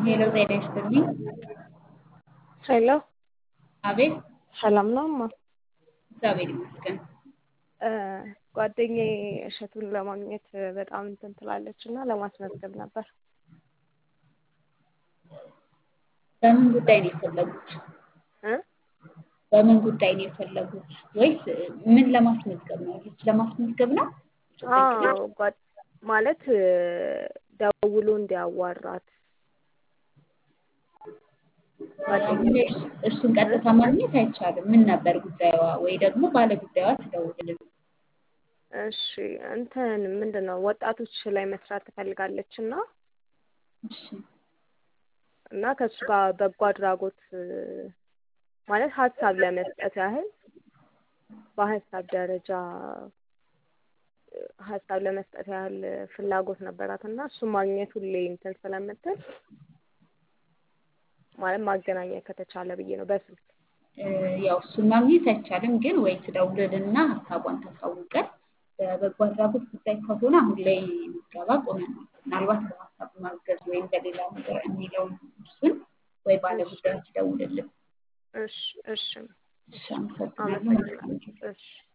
ሄሎ ጤና ይስጥልኝ። ሄሎ አቤት ሰላም ነው እማ? እግዚአብሔር ይመስገን። እ ጓደኛዬ እሸቱን ለማግኘት በጣም እንትን ትላለች እና ለማስመዝገብ ነበር። በምን ጉዳይ ነው የፈለጉት? እ በምን ጉዳይ ነው የፈለጉት? ወይስ ምን ለማስመዝገብ ነው? ልጅ ለማስመዝገብ ነው? አዎ ጓድ- ማለት ደውሎ እንዲያዋራት አሁን ላይ እሱ- እሱን ቀጥታ ማግኘት አይቻልም። ምን ነበር ጉዳዩዋ? ወይ ደግሞ ባለ ጉዳዩዋ ትደውልልን። እሺ እንትን ምንድን ነው ወጣቶች ላይ መስራት ትፈልጋለች እና እሺ እና ከእሱ ጋር በጎ አድራጎት ማለት ሀሳብ ለመስጠት ያህል በሀሳብ ደረጃ ሀሳብ ለመስጠት ያህል ፍላጎት ነበራት እና እሱን ማግኘት ሁሌ እንትን ስለምትል ማለት ማገናኘት ከተቻለ ብዬ ነው በስልክ እ ያው እሱን ማግኘት አይቻልም፣ ግን ወይ ትደውልልና ሀሳቧን ታሳውቀን። በበጎ አድራጎት ጉዳይ ከሆነ አሁን ላይ ምዝገባ ቆመናል። ምናልባት በሀሳብ ማገዝ ወይም በሌላ ነገር የሚለውን እሱን ወይ ባለ ጉዳዩ ትደውልልን። እሺ እሺ እሺ፣ አመሰግናለሁ። መልካም ጊዜ። እሺ